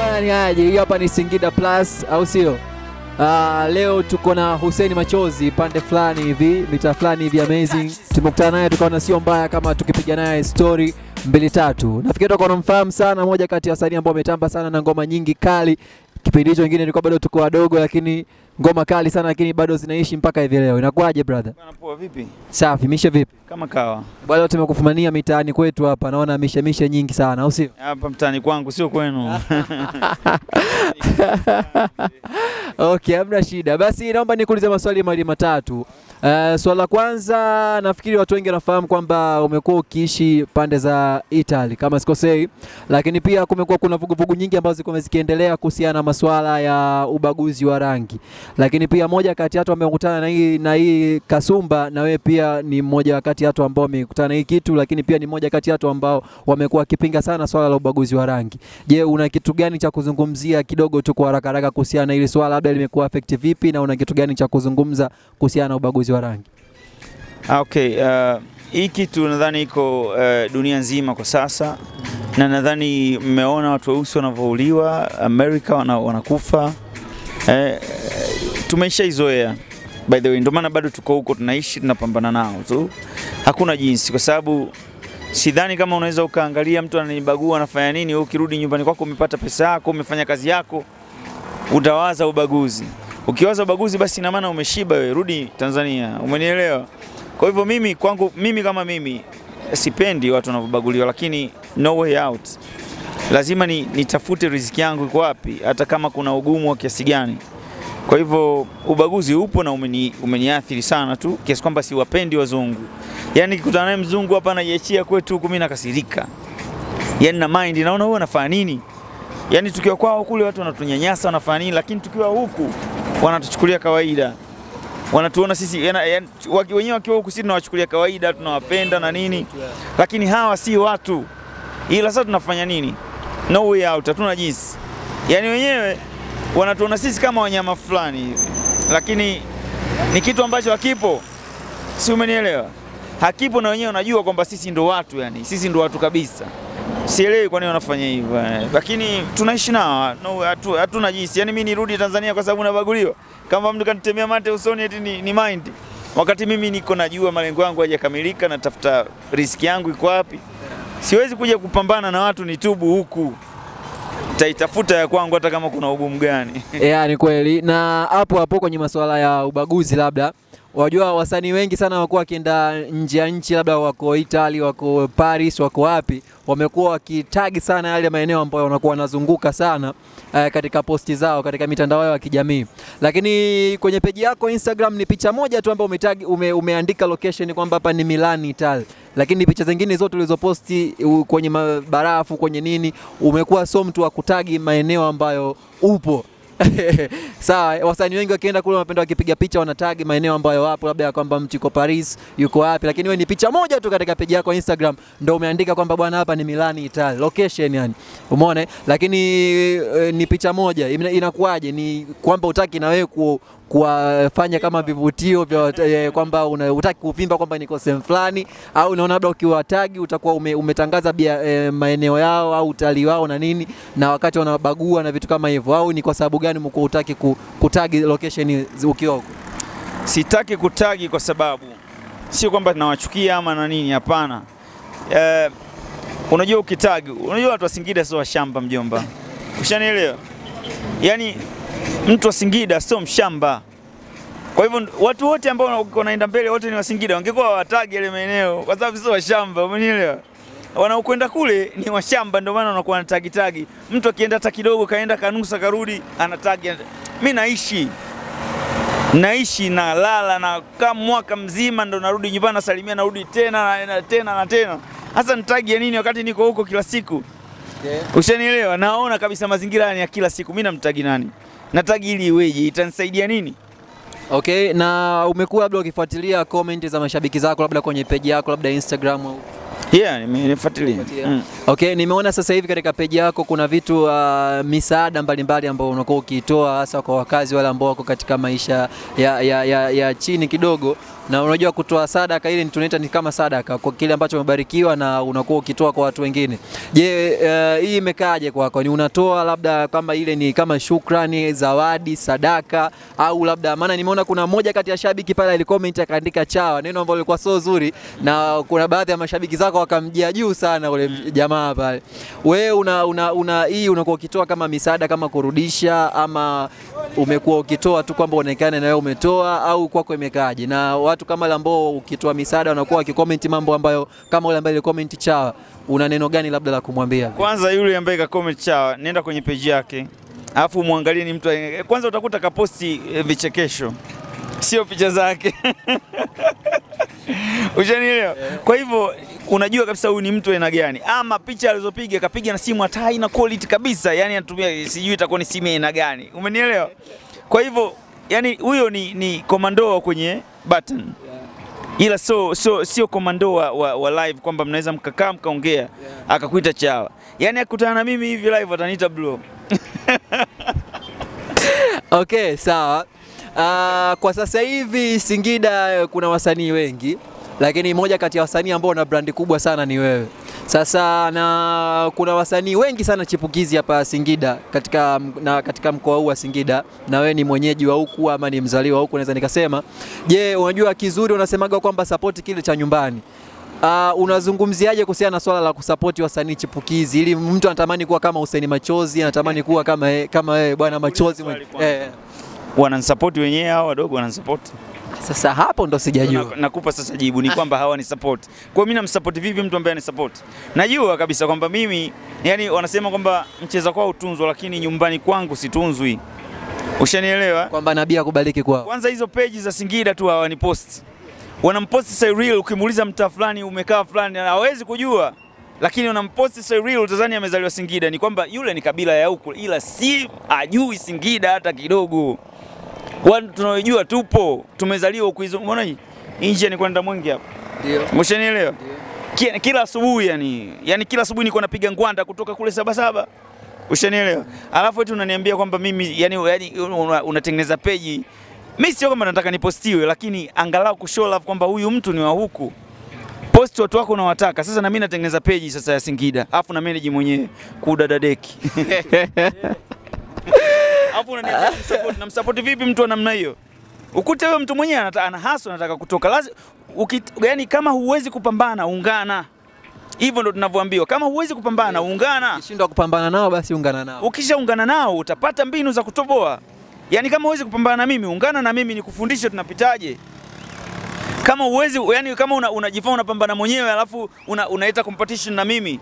bwana, ni aje? Hii hapa ni Singida Plus, au sio? Uh, leo tuko na Hussein Machozi pande fulani hivi mita fulani hivi amazing. Tumekutana naye tukaona sio mbaya kama tukipiga naye story mbili tatu. Nafikiri tutakuwa tunamfahamu sana, moja kati ya wasanii ambao wametamba sana na ngoma nyingi kali. Kipindi hicho wengine tulikuwa bado tuko wadogo, lakini ngoma kali sana, lakini bado zinaishi mpaka hivi leo. Inakuwaje brother? Bwana poa, vipi? Safi, mishe vipi? Kama kawa Bwana, leo tumekufumania mitaani kwetu hapa, naona mishe mishe nyingi sana, au sio? hapa mtaani kwangu, sio kwenu. Okay, hamna shida. Basi naomba nikuulize maswali mawili matatu. Uh, swala la kwanza nafikiri watu wengi wanafahamu kwamba umekuwa ukiishi pande za Italy kama sikosei, lakini pia kumekuwa kuna vuguvugu nyingi ambazo zilikuwa zikiendelea kuhusiana na masuala ya ubaguzi wa rangi, lakini pia moja kati ya watu wamekutana na hii na hii kasumba, na wewe pia ni mmoja kati ya watu ambao wamekutana na hii kitu, lakini pia ni mmoja kati ya watu ambao wamekuwa wakipinga sana swala la ubaguzi wa rangi. Je, una kitu gani cha kuzungumzia kidogo tu kwa haraka haraka kuhusiana na hili swala, labda limekuwa affect vipi, na una kitu gani cha kuzungumza kuhusiana na ubaguzi wa rangi? Ah, okay, uh, hii kitu nadhani iko uh, dunia nzima kwa sasa, na nadhani mmeona watu weusi wanavyouliwa Amerika, wana, wanakufa eh, tumeshaizoea by the way, ndio maana bado tuko huko, tunaishi tunapambana nao tu, hakuna jinsi, kwa sababu sidhani kama unaweza ukaangalia mtu ananibagua anafanya nini, wewe ukirudi nyumbani kwako umepata pesa yako, umefanya kazi yako, utawaza ubaguzi. Ukiwaza ubaguzi, basi ina maana umeshiba wewe, rudi Tanzania. Umenielewa? Kwa hivyo mimi kwangu, mimi kama mimi sipendi watu wanavyobaguliwa, lakini no way out, lazima ni, nitafute riziki yangu iko wapi, hata kama kuna ugumu wa kiasi gani. Kwa hivyo ubaguzi upo na umeni, umeniathiri sana tu kiasi kwamba siwapendi wazungu. Yaani nikikutana naye mzungu hapa anajiachia kwetu huku, mimi nakasirika, yaani na mind, naona huyu anafanya nini? Yaani tukiwa kwao kule watu wanatunyanyasa wanafanya nini, lakini tukiwa huku wanatuchukulia kawaida, wanatuona sisi yana- yana- waki- wenyewe wakiwa huku sisi tunawachukulia kawaida, tunawapenda na nini, lakini hawa si watu. Ila sasa tunafanya nini? No way out, hatuna jinsi. Yaani wenyewe wanatuona sisi kama wanyama fulani hivi, lakini ni kitu ambacho hakipo, si umenielewa? Hakipo na wenyewe wanajua kwamba sisi ndo watu, yani sisi ndo watu kabisa. Sielewi kwa nini wanafanya hivyo, eh, lakini tunaishi nao, no, hatu- hatuna jinsi. Yani mimi nirudi Tanzania kwa sababu nabaguliwa? Kama mtu kanitemea mate usoni eti ni, ni mind, wakati mimi niko najua malengo yangu hayajakamilika, natafuta riski yangu iko wapi. Siwezi kuja kupambana na watu nitubu huku, taitafuta ya kwangu hata kama kuna ugumu gani. Yeah, ni kweli. Na hapo hapo kwenye masuala ya ubaguzi, labda wajua wasanii wengi sana wakuwa wakienda nje ya nchi, labda wako Italy, wako Paris, wako wapi, wamekuwa wakitagi sana yale maeneo ambayo wanakuwa wanazunguka sana eh, katika posti zao katika mitandao yao ya kijamii. Lakini kwenye peji yako Instagram ni picha moja tu ambayo umetagi, ume, umeandika location kwamba hapa ni Milan Italy, lakini picha zingine zote ulizoposti u- kwenye mabarafu kwenye nini, umekuwa so mtu wa kutagi maeneo ambayo upo Sawa, wasanii wengi wakienda kule wanapenda wakipiga picha wanatagi maeneo ambayo wapo, labda ya kwamba mtu yuko Paris, yuko wapi, lakini wewe ni picha moja tu katika peji yako Instagram ndio umeandika kwamba bwana, hapa ni Milani Italy, location yani, umeona? eh? Lakini e, ni picha moja, Ina- inakuwaje? Ni kwamba utaki na wewe ku kuwafanya kama vivutio vya wat- eh, kwamba una- utaki kuvimba kwamba niko sehemu fulani, au unaona labda ukiwatagi utakuwa ume, umetangaza bia, eh, maeneo yao au utalii wao na nini, na wakati wanabagua na vitu kama hivyo, au ni kwa sababu gani mko utaki ku, kutagi location zi- ukiwa huko? Sitaki kutagi kwa sababu sio kwamba nawachukia ama na nini, hapana. Eh, unajua ukitagi, unajua watu wa Singida sio washamba mjomba, ushanielewa? Yaani mtu wa Singida sio mshamba. Kwa hivyo watu wote ambao wanaenda mbele wote ni wa Singida, wangekuwa watagi yale maeneo kwa sababu sio washamba, umenielewa? Wanaokwenda kule ni washamba, ndio maana wanakuwa wanatagi tagi. Mtu akienda hata kidogo, kaenda kanusa, karudi, anatagi. Mimi naishi naishi na lala na kama mwaka mzima ndo narudi nyumbani nasalimia narudi tena na, na, tena na tena. Hasa nitagi ya nini wakati niko huko kila siku? Ushanielewa? Naona kabisa mazingira ni ya kila siku. Mimi namtagi nani? Natagi ili iweje? Itanisaidia nini? Okay, na umekuwa labda ukifuatilia comment za mashabiki zako labda kwenye peji yako labda Instagram au Yeah, nimefuatilia. Mm. Okay, nimeona sasa hivi katika peji yako kuna vitu uh, misaada mbalimbali ambayo unakuwa ukiitoa hasa kwa wakazi wale ambao wako katika maisha ya, ya, ya, ya chini kidogo, na unajua kutoa sadaka ile ni tunaita ni kama sadaka kwa kile ambacho umebarikiwa na unakuwa ukitoa kwa watu wengine. Je, uh, hii imekaaje kwako? Ni unatoa labda kama ile ni kama shukrani, zawadi, sadaka au labda, maana nimeona kuna mmoja kati ya shabiki pale alicomment akaandika chawa, neno ambalo lilikuwa so zuri, na kuna baadhi ya mashabiki zako wakamjia juu sana ule jamaa pale. Wewe una, una, una hii unakuwa ukitoa kama misaada kama kurudisha ama umekuwa ukitoa tu kwamba uonekane na wewe umetoa au kwako imekaaje? Na watu kama wale ambao ukitoa misaada wanakuwa wakicomment mambo ambayo kama ule ambaye alicomment chawa, una neno gani labda la kumwambia? Kwanza yule ambaye ka comment chawa, nenda kwenye page yake, alafu muangalie ni mtu eh, kwanza utakuta kaposti eh, vichekesho, sio picha zake Ushanielewa? Kwa hivyo unajua kabisa huyu ni mtu aina gani, ama picha alizopiga kapiga na simu hata haina quality kabisa, yani anatumia sijui itakuwa ni simu ya aina gani, umenielewa? Kwa hivyo yani huyo ni, ni komando kwenye button ila so, so, sio komando wa, wa, wa live kwamba mnaweza mkakaa mkaongea akakuita chawa. Yani akutana na mimi hivi live ataniita bro. Okay, sawa. Uh, kwa sasa hivi Singida eh, kuna wasanii wengi, lakini moja kati ya wasanii ambao wana brandi kubwa sana ni wewe. Sasa na kuna wasanii wengi sana chipukizi hapa Singida katika, na katika mkoa huu wa Singida, na wewe ni mwenyeji wa huku ama ni mzaliwa huku, naweza nikasema. Je, unajua kizuri unasemaga kwamba support kile cha nyumbani. Uh, unazungumziaje kuhusiana na swala la kusapoti wasanii chipukizi ili mtu anatamani kuwa kama Hussein Machozi, anatamani kuwa kama yeye- kama wewe bwana Machozi mwenye- swali kwanza. eh. Wananisapoti wenyewe hao wadogo wananisapoti. Sasa hapo ndo sijajua. Na- Nakupa sasa jibu ni kwamba hawani support. Kwa hiyo mimi namsupport vipi mtu ambaye anisupport? Najua kabisa kwamba mimi yani wanasema kwamba mcheza kwao utunzwa lakini nyumbani kwangu situnzwi. Ushanielewa? Kwamba nabii akubariki kwao. Kwanza hizo page za Singida tu hawaniposti. Wanamposti Cyril, ukimuuliza mtaa fulani umekaa fulani hawezi kujua. Lakini wanamposti Cyril utazani amezaliwa Singida, ni kwamba yule ni kabila ya huku ila si ajui Singida hata kidogo. Watu tunaojua tupo, tumezaliwa huku hizo. Umeona hii? Nje ni kwenda Mwenge hapa. Ndio. Umeshanielewa? Ki- Kila asubuhi yani, yani kila asubuhi niko napiga ngwanda kutoka kule Sabasaba. Ushanielewa? Alafu eti unaniambia kwamba mimi yani, yani una- unatengeneza peji. Mimi sio kama nataka nipostiwe, lakini angalau kushow love kwamba huyu mtu ni wa huku. Post watu wako unawataka. Sasa na mimi natengeneza peji sasa ya Singida. Alafu na manage mwenyewe kudadadeki. Alafu unaniambia support na msupport vipi mtu wa namna hiyo? Ukute huyo mtu mwenyewe anata- ana hustle anataka kutoka. Lazima yani kama huwezi kupambana ungana. Hivyo ndo tunavyoambiwa. Kama huwezi kupambana ungana. Ukishindwa kupambana nao basi ungana nao. Ukishaungana nao utapata mbinu za kutoboa. Yaani kama huwezi kupambana na mimi, ungana na mimi nikufundishe tunapitaje. Kama huwezi, yani kama una- unajifanya unapambana mwenyewe alafu una, unaita competition na mimi.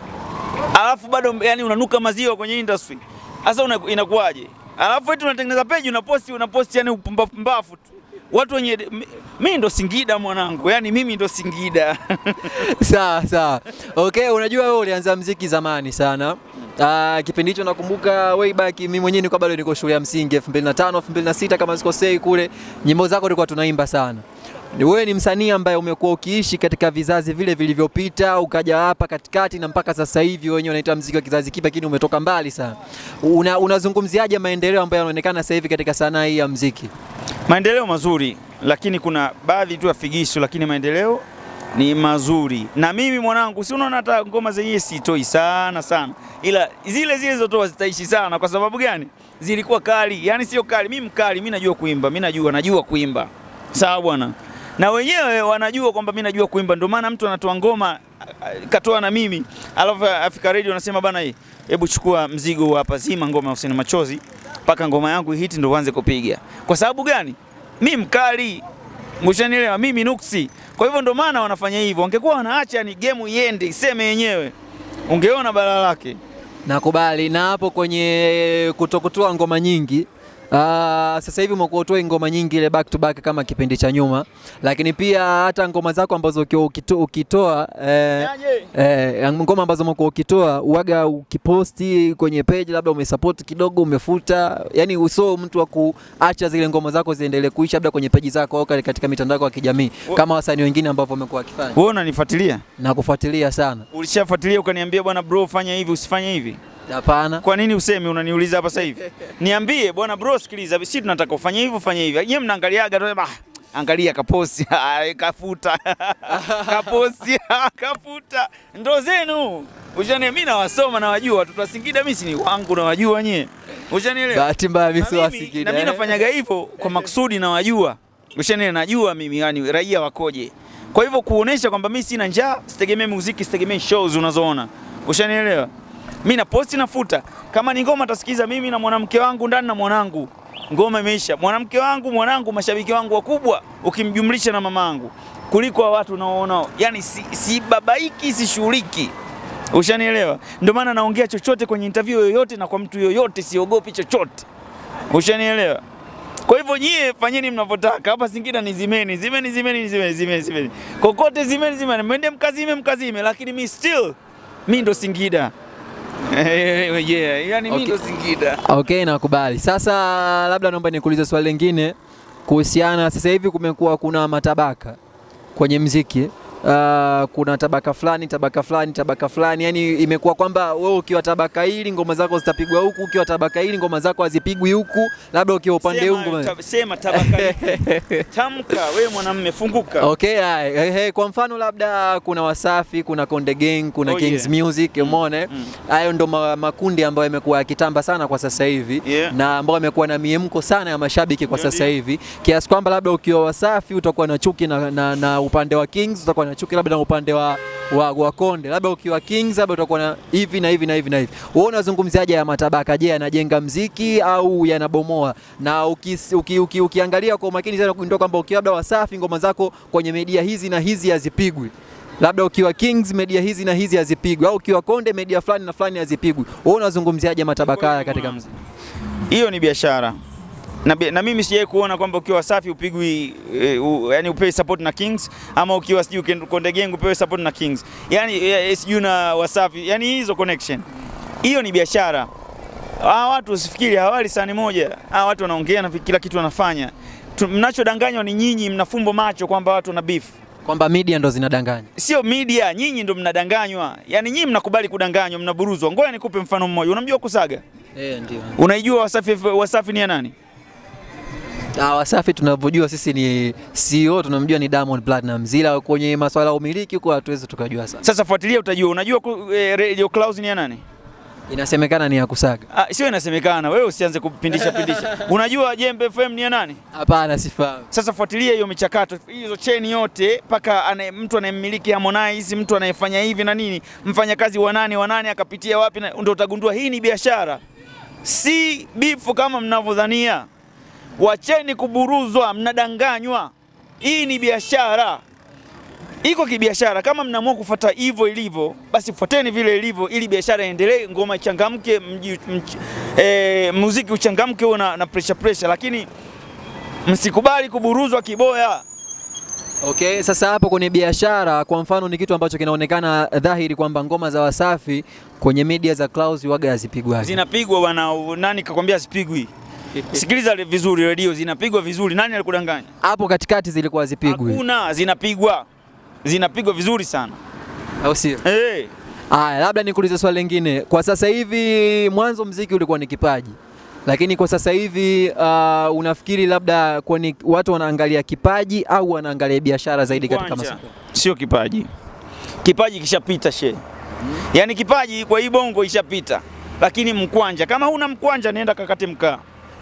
Alafu bado yani unanuka maziwa kwenye industry. Sasa una, inakuwaje? Alafu eti unatengeneza page unaposti unaposti yani upumbavu pumbavu tu. Watu wenye mi- mimi ndo Singida mwanangu. Yaani mimi ndo Singida. Sawa sawa. Okay, unajua wewe ulianza mziki zamani sana. Uh, kipindi hicho nakumbuka way back mimi mwenyewe nilikuwa bado niko shule ya msingi 2005 2006 kama sikosei kule nyimbo zako tulikuwa tunaimba sana. Ni Wewe ni msanii ambaye umekuwa ukiishi katika vizazi vile vilivyopita ukaja hapa katikati na mpaka sasa hivi wenyewe unaita mziki wa kizazi kipya lakini umetoka mbali sana. Una, unazungumziaje maendeleo ambayo yanaonekana sasa hivi katika sanaa hii ya mziki? Maendeleo mazuri, lakini kuna baadhi tu ya figisu, lakini maendeleo ni mazuri. Na mimi mwanangu, si unaona hata ngoma zenyewe sitoi sana sana, ila zile zile zotoa zitaishi sana. Kwa sababu gani? Zilikuwa kali, yani sio kali. Mimi mkali, mimi najua kuimba, mimi najua, najua kuimba, sawa bwana. Na wenyewe wanajua kwamba mimi najua kuimba, ndio maana mtu anatoa ngoma a- katoa na mimi, alafu Africa Radio anasema bana, hii hebu chukua mzigo huu hapa, zima ngoma ya Hussein Machozi mpaka ngoma yangu hiti ndo uanze kupiga. Kwa sababu gani? Mi mkali, mshanielewa, mimi nuksi. Kwa hivyo ndo maana wanafanya hivyo. Wangekuwa wanaacha ni game iende iseme yenyewe, ungeona balaa lake. Nakubali. Na hapo kwenye kutokutoa ngoma nyingi Uh, sasa hivi umekuwa utoi ngoma nyingi ile back to back kama kipindi cha nyuma, lakini pia hata ngoma zako ambazo ukiwa ukito, ukitoa eh, eh, ngoma ambazo umekuwa ukitoa uwaga ukiposti kwenye page, labda umesupport kidogo, umefuta, yani uso mtu wa kuacha zile ngoma zako ziendelee kuisha labda kwenye page zako au katika mitandao yako ya kijamii Wo- kama wasanii wengine ambao wamekuwa wakifanya Wewe unanifuatilia? na kufuatilia sana. Ulishafuatilia ukaniambia bwana bro, fanya hivi usifanye hivi. Hapana. Kwa nini useme unaniuliza hapa sasa hivi? Niambie bwana bro, sikiliza, sisi tunataka ufanye hivi ufanye hivi. Yeye mnaangaliaga tu ah, angalia kaposti Ah, kafuta kaposti kafuta, ndo zenu ushani. Mimi nawasoma nawajua, watoto wa Singida mimi si ni wangu nawajua nyie, ushanielewa? Bahati mbaya mimi Na si wa mimi- Singida, na mimi eh. nafanyaga hivyo kwa makusudi, nawajua ushani, najua mimi yani raia wakoje. Kwa hivyo kuonesha kwamba mimi sina njaa, sitegemee muziki, sitegemee shows unazoona, ushanielewa? Mimi na posti nafuta, kama ni ngoma tasikiza mimi na mwanamke wangu ndani na mwanangu, ngoma imeisha. Mwanamke wangu, mwanangu, mashabiki wangu wakubwa, ukimjumlisha na mamangu, kuliko wa watu unaoona, yani si, si babaiki sishughuliki Ushanielewa? Ndio maana naongea chochote kwenye interview yoyote na kwa mtu yoyote, siogopi chochote. Ushanielewa? Kwa hivyo nyie fanyeni mnavyotaka. Hapa Singida ni zimeni, zimeni, zimeni, zimeni, zimeni, zimeni. Kokote zimeni, zimeni. Mwende mkazime, mkazime, lakini mi still mi ndo Singida. yeah, yani mi Okay. ndo Singida. Okay, nakubali. Sasa labda naomba nikuulize swali lingine kuhusiana, sasa hivi kumekuwa kuna matabaka kwenye mziki. Uh, kuna tabaka fulani tabaka fulani tabaka fulani, yani imekuwa kwamba wewe ukiwa tabaka hili ngoma zako zitapigwa huku, ukiwa tabaka hili ngoma zako hazipigwi huku, labda ukiwa upande huu Sema, ngoma tab- sema tabaka lipi? Tamka wewe mwanamume, funguka. Okay, haya. Eh, eh, kwa mfano labda kuna Wasafi, kuna Konde Gang, kuna Oh, Kings yeah. Music, umeona eh? mm. Hayo ndo ma, makundi ambayo yamekuwa yakitamba sana kwa sasa hivi Yeah. na ambayo yamekuwa na miemko sana ya mashabiki kwa Ndio, sasa ndio. hivi kiasi kwamba labda ukiwa Wasafi utakuwa na chuki na, na, na upande wa Kings, utakuwa na chuki labda na upande wa, wa, wa Konde, labda ukiwa Kings labda utakuwa na hivi na hivi na hivi na hivi. Wewe unazungumziaje ya matabaka? Je, yanajenga mziki au yanabomoa? Na ukis, uki, uki, ukiangalia kwa umakini sana kugundua kwamba ukiwa labda Wasafi ngoma zako kwenye media hizi na hizi hazipigwi labda ukiwa Kings media hizi na hizi hazipigwi, au ukiwa Konde media fulani na fulani hazipigwi. Wewe unazungumziaje matabaka haya katika mziki? hiyo ni biashara na, bi- na mimi sijai kuona kwamba ukiwa Wasafi upigwi e, u, yani upewe support na Kings ama ukiwa sijui Ken- Konde Gang upewe support na Kings yani e, sijui na Wasafi yani hizo connection hiyo ni biashara. Hawa watu usifikiri hawali sahani moja. Hawa watu wanaongea na kila kitu wanafanya. Tu- Mnachodanganywa ni nyinyi, mnafumbo macho kwamba watu wana beef. Kwamba media ndo zinadanganya. Sio media, nyinyi ndo mnadanganywa. Yani nyinyi mnakubali kudanganywa, mnaburuzwa. Ngoja nikupe mfano mmoja. Unamjua Kusaga? Eh, ndio. Unaijua Wasafi, Wasafi ni ya nani? Ah, Wasafi tunavyojua sisi ni CEO tunamjua ni Diamond Platnumz, ila kwenye masuala ya umiliki huko hatuwezi tukajua sana. Sasa fuatilia utajua. Unajua ku- eh, Radio Clouds ni ya nani? Inasemekana ni ya kusaga. Ah, sio inasemekana, wewe usianze kupindisha pindisha. Unajua Jembe FM ni ya nani? Hapana, sifahamu. Sasa fuatilia hiyo michakato, hizo cheni yote mpaka ane, mtu anayemmiliki Harmonize, mtu anayefanya hivi na nini, mfanyakazi wa nani wa nani akapitia wapi, na- ndio utagundua hii ni biashara, si bifu kama mnavyodhania. Wacheni kuburuzwa, mnadanganywa. Hii ni biashara, iko kibiashara. Kama mnaamua kufuata hivyo ilivyo, basi fuateni vile ilivyo, ili biashara iendelee, ngoma ichangamke, mji, mch, e, muziki uchangamke, uwe na, na pressure pressure, lakini msikubali kuburuzwa kiboya. Okay, sasa hapo kwenye biashara kwa mfano ni kitu ambacho kinaonekana dhahiri kwamba ngoma za Wasafi kwenye media za Clouds waga hazipigwaji. Zinapigwa bwana, nani kakwambia zipigwi? Sikiliza vizuri, redio zinapigwa vizuri. Nani alikudanganya? Hapo katikati zilikuwa hazipigwi. Hakuna, zinapigwa, zinapigwa vizuri sana. Au sio? Hey. Aya, labda nikuulize swali lingine. Kwa sasa hivi, mwanzo mziki ulikuwa ni kipaji, lakini kwa sasa hivi uh, unafikiri labda kwani watu wanaangalia kipaji au wanaangalia biashara zaidi katika Mkwanja. masoko? Sio kipaji, kipaji kishapita she. Yaani kipaji kwa hii bongo ishapita, lakini mkwanja, kama huna mkwanja nenda kakate mkaa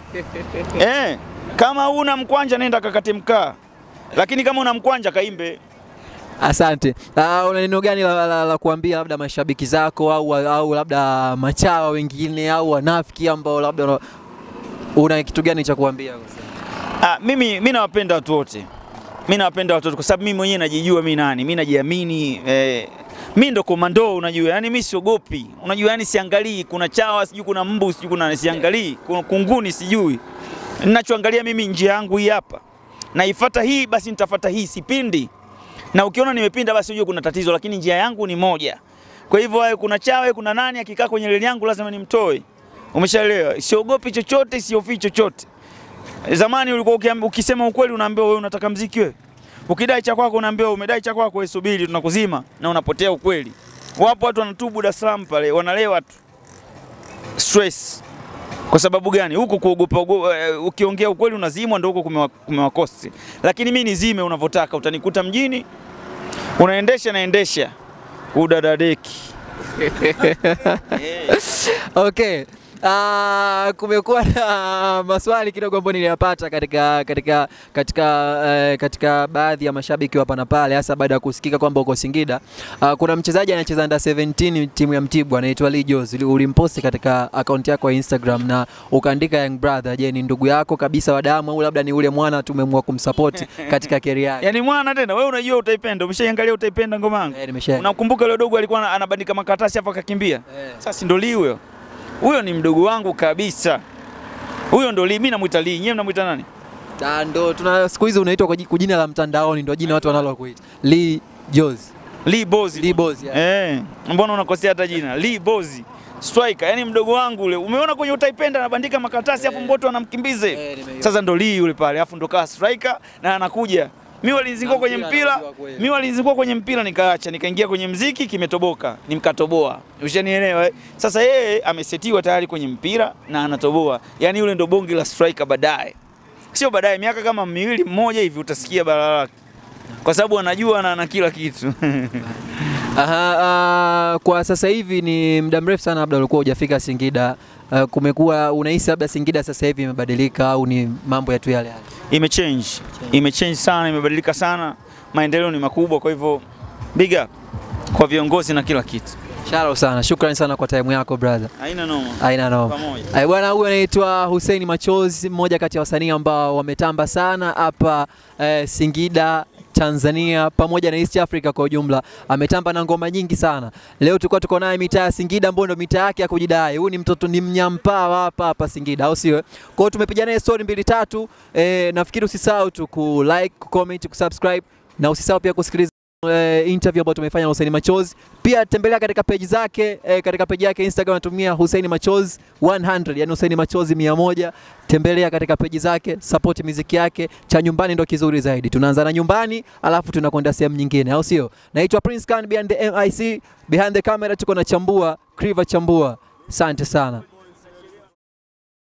eh, kama huna mkwanja nenda kakate mkaa, lakini kama una mkwanja kaimbe. Asante. Uh, una neno gani la, la, la, la kuambia labda mashabiki zako au, au labda machawa wengine au wanafiki ambao labda una, una kitu gani cha kuambia? Ah, mimi mimi nawapenda watu wote. Mimi nawapenda watu wote kwa sababu mimi mwenyewe najijua mimi nani. Mimi najiamini eh, mimi ndo komando unajua. Yaani mimi siogopi. Unajua yani siangalii kuna chawa, sijui kuna mbu, sijui kuna siangalii, kuna kunguni sijui. Ninachoangalia mimi njia yangu hii hapa. Naifuata hii basi nitafuata hii sipindi. Na ukiona nimepinda basi ujue kuna tatizo lakini njia yangu ni moja. Kwa hivyo awe kuna chawa, kuna nani akikaa kwenye reli yangu lazima nimtoe. Umeshaelewa? Siogopi chochote, siofii chochote. Zamani ulikuwa ukiambi- ukisema ukweli unaambiwa wewe unataka mziki wewe. Ukidai cha kwako unaambiwa umedai cha kwako wewe subiri tunakuzima na unapotea ukweli. Wapo watu wanatubu Dar es Salaam pale wanalewa tu. Stress. Kwa sababu gani? Huku kuogopa ogo- eh, ukiongea ukweli unazimwa, ndio huko kumewa- kumewakosti. Lakini mi nizime unavyotaka, utanikuta mjini, unaendesha naendesha kudadadeki. Okay. Uh, kumekuwa na maswali kidogo ambayo niliyapata katika katika katika eh, katika baadhi ya mashabiki wa hapa na pale, hasa baada ya kusikika kwamba uko Singida. Uh, kuna mchezaji anacheza under 17 timu ya Mtibwa anaitwa Lee Jos. Uli- Ulimposti katika akaunti yako ya Instagram na ukaandika young brother. Je, ni ndugu yako kabisa wa damu au labda ni ule mwana tumeamua kumsupport katika career yake? Yaani mwana tena, wewe unajua utaipenda, umeshaiangalia utaipenda ngoma yangu. Eh, nimesha. Unakumbuka yule dogo alikuwa ana- anabandika makaratasi hapo akakimbia? Eh. Sasa ndo Lee huyo. Huyo ni mdogo wangu kabisa. Huyo ndo Lee, mimi namuita Lee, nyewe mnamuita nani? Ah, ndo tuna siku hizi unaitwa kwa ji- kwa jina la mtandaoni, ndo jina watu wanalokuita Lee Jos. Lee Bozi. Lee Bozi, yeah. Eh, mbona unakosea hata jina? Lee Bozi. Striker, yani mdogo wangu ule. Umeona kwenye utaipenda anabandika makaratasi afu Mboto anamkimbize. Eh, nimeiona. Sasa ndo Lee yule pale, afu ndo kaa striker na anakuja. Mimi walinizingua Na kwenye mpira mpira, anajua kweli. mimi walinizingua kwenye mpira nikaacha, nikaingia kwenye mziki kimetoboka, nimkatoboa. Ushanielewa? eh? Sasa yeye amesetiwa tayari kwenye mpira na anatoboa. Yaani yule ndo bonge la striker baadaye. Sio baadaye, miaka kama miwili mmoja hivi utasikia balaa lake. Kwa sababu anajua na ana kila kitu. Aha, ah, kwa sasa hivi ni muda mrefu sana labda ulikuwa hujafika Singida. Ah, kumekuwa unahisi labda Singida sasa hivi imebadilika au ni mambo ya tu yale yale? imechange imechange sana, imebadilika sana, maendeleo ni makubwa. Kwa hivyo big up kwa viongozi na kila kitu, Shalom sana, shukrani sana kwa time yako brother. haina noma. Aina noma. Pamoja. Ai bwana, huyu anaitwa Hussein Machozi, mmoja kati ya wasanii ambao wametamba sana hapa eh, Singida Tanzania pamoja na East Africa kwa ujumla. Ametamba na ngoma nyingi sana. Leo tulikuwa tuko naye mitaa ya Singida, ambayo ndio mitaa yake ya kujidai. Huyu ni mtoto ni mnyampaa wa hapa hapa Singida, au sio? Kwa hiyo tumepiga naye story mbili tatu. Eh, nafikiri usisahau tu ku like, ku comment, ku subscribe na usisahau pia kusikiliza eh, interview ambayo tumefanya na Hussein Machozi. Pia tembelea katika page zake eh, katika page yake Instagram anatumia Hussein Machozi 100, yani Hussein Machozi 100. Tembelea katika page zake, support muziki yake. Cha nyumbani ndo kizuri zaidi. Tunaanza na nyumbani, alafu tunakwenda sehemu nyingine, au sio? Naitwa Prince Khan behind the MIC, behind the camera tuko na Chambua, Kriva Chambua. Asante sana.